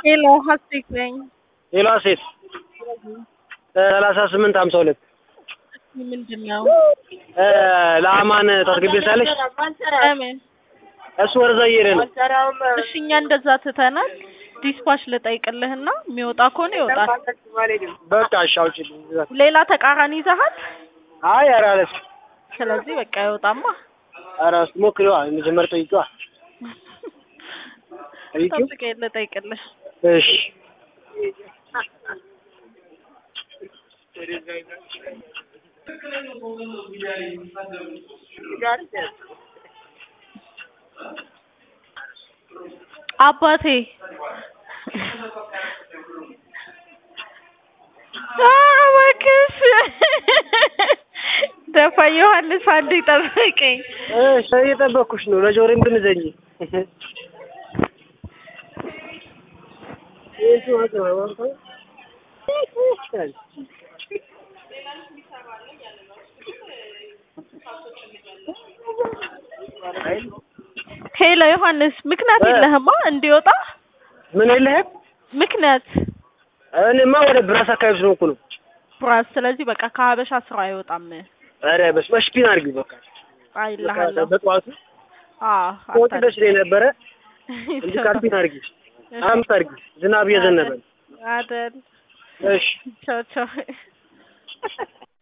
ሄሎ ሀሴት ነኝ። ሌላ ሴት ሰላሳ ስምንት ሀምሳ ሁለት ምንድን ነው? ለአማን ታስገቢልታለሽ? ለምን? እሱ ወደዛ እየሄደ ነው። እሺ እኛ እንደዛ ትተናል። ዲስፓች ልጠይቅልህና የሚወጣ ከሆነ ይወጣል። በቃ እሺ አውጪልኝ። ሌላ ተቃራኒ ይዘሃል። አይ ኧረ አለች። ስለዚህ በቃ ይወጣማ። ኧረ እስኪ ሞክሪዋ መጀመር ጠይቂዋ። ጠይቂው። ጠብቄ ልጠይቅልህ። እሺ አባቴ ኧረ እባክሽ ደፋ ዮሐንስ አንዴ ጠብቀኝ። እሺ እየጠበኩሽ ነው። ለጆሮም ብንዘኝ ሄሎ ዮሐንስ ምክንያት እ የለህማ እንዲወጣ ምን የለህም? ምክንያት እኔማ ወደ ብራስ አካባቢ ስለሆንኩ ነው። ብራስ ስለዚህ በቃ ከሀበሻ ስራ አይወጣም። ኧረ በስመ አብ ስፒን አድርጊው በቃ አይልሃለሁ። በጠዋቱ አዎ ወጥ ደስ ይለኝ ነበረ። እንዲህ ካልፒን አድርጊ አምስት አድርጊ ዝናብ እየዘነበ ነው። አይደል? እሺ ቻው ቻው